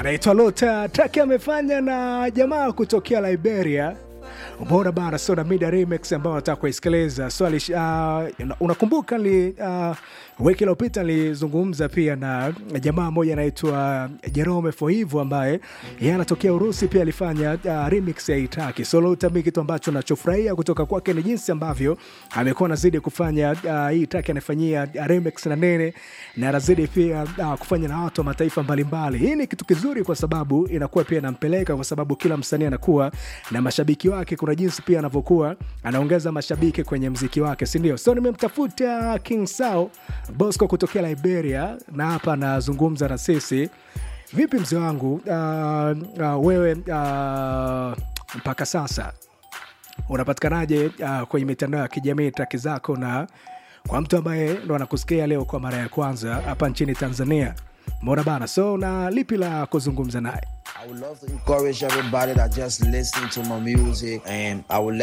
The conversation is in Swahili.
anaitwa Lota Taki amefanya na jamaa kutokea Liberia. Umeona bana, so na Mida remix ambayo nataka kuisikiliza. So alish, uh, unakumbuka li, uh, wiki iliyopita nilizungumza pia na jamaa mmoja anaitwa Jerome Foivu ambaye yeye anatokea Urusi, pia alifanya uh, remix ya Itaki. So Lota, mi kitu ambacho nachofurahia kutoka kwake ni jinsi ambavyo amekuwa anazidi kufanya uh, hii Itaki anafanyia uh, remix na nene na anazidi pia uh, kufanya na watu wa mataifa mbalimbali. Hii ni kitu kizuri kwa sababu inakuwa pia inampeleka, kwa sababu kila msanii anakuwa na mashabiki wake. Kuna jinsi pia anavyokuwa anaongeza mashabiki kwenye mziki wake, si ndio? So nimemtafuta King Sao Bosco kutokea Liberia na hapa anazungumza na sisi. Vipi mzee wangu, uh, uh, wewe uh, mpaka sasa unapatikanaje uh, kwenye mitandao ya kijamii traki zako, na kwa mtu ambaye ndo anakusikia leo kwa mara ya kwanza hapa nchini Tanzania, mbona bana, so na lipi la kuzungumza naye? I would love to encourage everybody that just listen to my music, and I would let